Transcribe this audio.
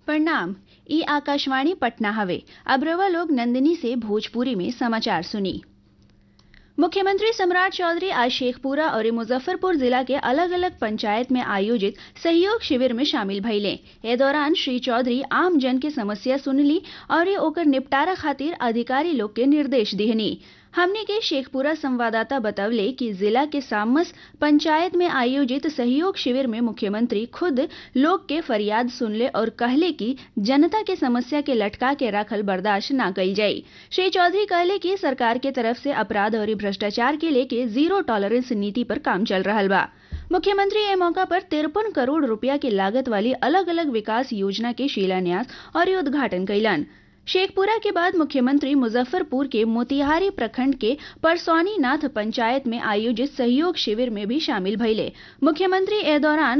प्रणाम ई आकाशवाणी पटना हवे अब रवा लोग नंदिनी से भोजपुरी में समाचार सुनी मुख्यमंत्री सम्राट चौधरी आज शेखपुरा और मुजफ्फरपुर जिला के अलग अलग पंचायत में आयोजित सहयोग शिविर में शामिल भइले ए दौरान श्री चौधरी आम जन के समस्या सुनली और ओकर निपटारा खातिर अधिकारी लोग के निर्देश दिहनी हमने के शेखपुरा संवाददाता बतवले कि जिला के सामस पंचायत में आयोजित सहयोग शिविर में मुख्यमंत्री खुद लोग के फरियाद सुनले और कहले कि जनता के समस्या के लटका के रखल बर्दाश्त न कइल जाई श्री चौधरी कहले कि सरकार के तरफ से अपराध और भ्रष्टाचार के लेके जीरो टॉलरेंस नीति पर काम चल रहा बा मुख्यमंत्री ए मौका पर तिरपन करोड़ रुपया की लागत वाली अलग अलग विकास योजना के शिलान्यास और उद्घाटन कैलन शेखपुरा के बाद मुख्यमंत्री मुजफ्फरपुर के मोतिहारी प्रखंड के परसौनी नाथ पंचायत में आयोजित सहयोग शिविर में भी शामिल भइले मुख्यमंत्री ए दौरान